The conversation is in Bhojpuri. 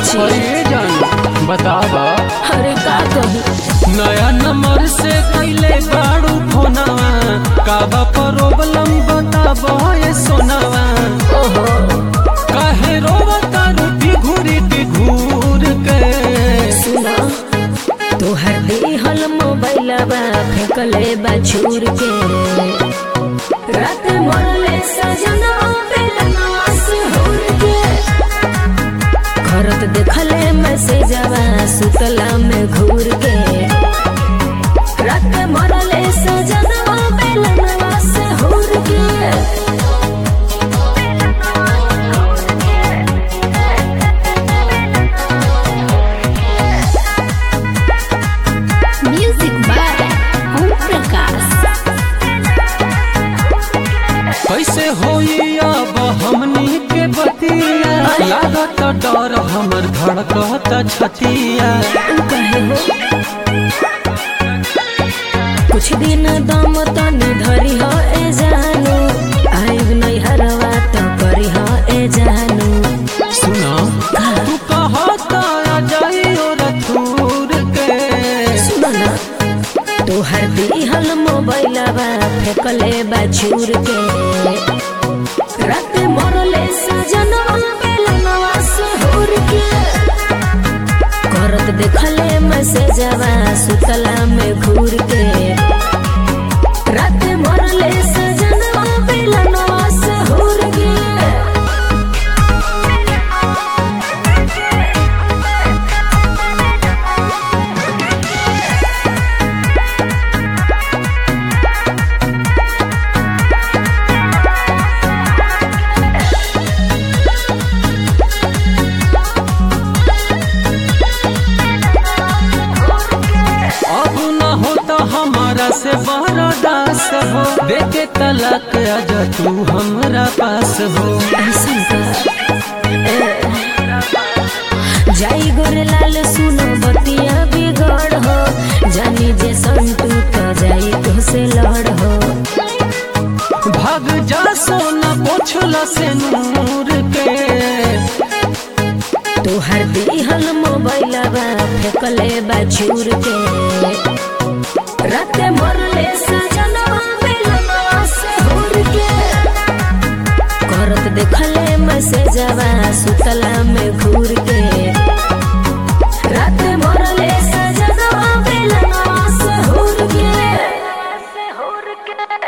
जी अरे जान बतावा अरे का कहूँ नया नंबर से कैले बाड़ू फोनवा काबा प्रॉब्लम बतावा ये सोनावा ओहो काहे रोवा तारू घूरी की घूर के सुना तोहर देहल मोबाइलबा फेंकले बा छूर के रात मरले सजना बेलना से हुर के करत देखले मैसेजवा सुतला में घूर के रात मरले सजना बेलना से हुर के म्यूजिक बाय ओम प्रकाश कैसे होई अब हमनी के बतिया लागत डर हमर धड़कत छतिया कहे हो कुछ दिन दम तनी धरी हो ए जानू आइब नहीं हरवा तो करी हो ए जानू सुना तू कहता जाइयो रथूर के सुनो ना तोहर दिहल मोबाइलबा फेंकले बा छूर के रात मरले सजनवा बेलनवा से हुर के करत देखले मैसेजवा सुतला में घूर के रात मरले सजनवा बेलनवा से हुर के अब न होता हमारा से बरदास हो देखे तलाक आजा तू हमरा पास हो ऐसन का ए, जाई गोरे लाल सुनो बतिया बिगड़ हो जानी जे संतू तो जाई तो से लड़ हो भाग जा सोना पोछला से नूर के तोहर दिहल मोबाइलबा फेंकले बा छूर के राते मरले सजनवा बेलनवा से हुर के करत देखले मैसेजवा सुतला में घूर के